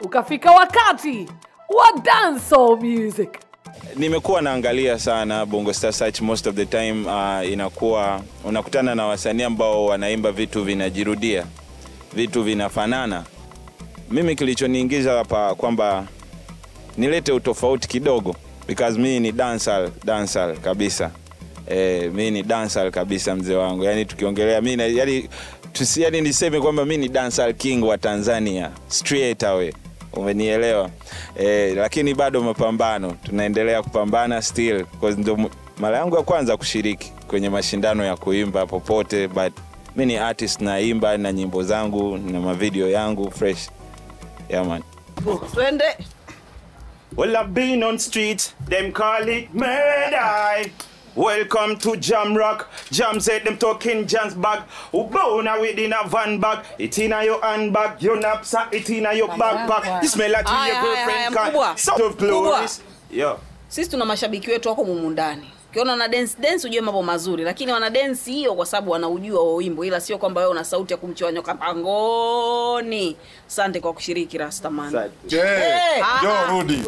ukafika wakati wa dancehall music. nimekuwa naangalia sana bongo star search most of the time uh, inakuwa unakutana na wasanii ambao wanaimba vitu vinajirudia vitu vinafanana mimi kilichoniingiza hapa kwamba nilete utofauti kidogo because mimi ni dancehall dancehall kabisa eh, mi ni dancehall kabisa mzee wangu yani tukiongelea mi na- yani, tusi, yani niseme kwamba mi ni dancehall king wa tanzania straight away umenielewa eh, lakini bado mapambano tunaendelea kupambana still 'cause ndo m- mara yangu ya kwanza kushiriki kwenye mashindano ya kuimba popote but mi ni artist naimba na nyimbo zangu na mavideo yangu fresh yeah, man. twende Well, I've been on street, them call it murder. Welcome to Jam Rock. Jam said them talking Jam's bag. Ubona within a van bag. It in a your handbag. Your knapsack, it in a your backpack. You smell like Haya, your haya, girlfriend haya, mkubwa. car. Sort of glories. Yo. sisi tuna mashabiki wetu wako mumu ndani ukiona wana dance dance ujue mambo mazuri lakini wana dance hiyo kwa sababu wanaujua wa wimbo ila sio kwamba wewe una sauti ya kumchoa nyoka pangoni asante kwa kushiriki rastaman Je, jo rudi.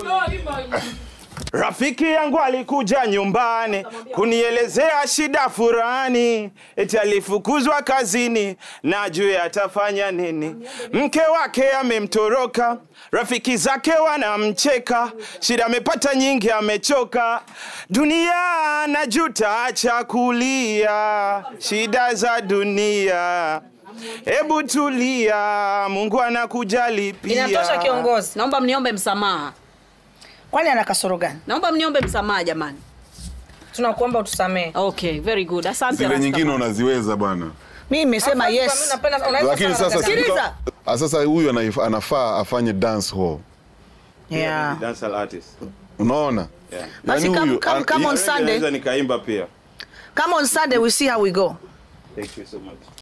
Rafiki yangu alikuja nyumbani kunielezea shida furani, eti alifukuzwa kazini na juu atafanya nini. Mke wake amemtoroka, rafiki zake wanamcheka, shida amepata nyingi, amechoka. Dunia najuta, acha kulia, shida za dunia. Hebu tulia, Mungu anakujali pia. Inatosha kiongozi. naomba mniombe msamaha Kwani ana kasoro gani? naomba mniombe msamaha jamani Tunakuomba utusamee. okay very good asante Zile Rastaman. nyingine unaziweza bwana. Mimi nimesema Mimi yes. napenda- unaweza Lakini sana sasa dada. Sikiliza. Ah, sasa huyu anaif- anafaa afanye dance hall. Yeah. Dancehall artist. Unaona? Yeah. Basi come- come- an- come on i- Sunday. Naweza nikaimba pia Come on Sunday we see how we go. thank you so much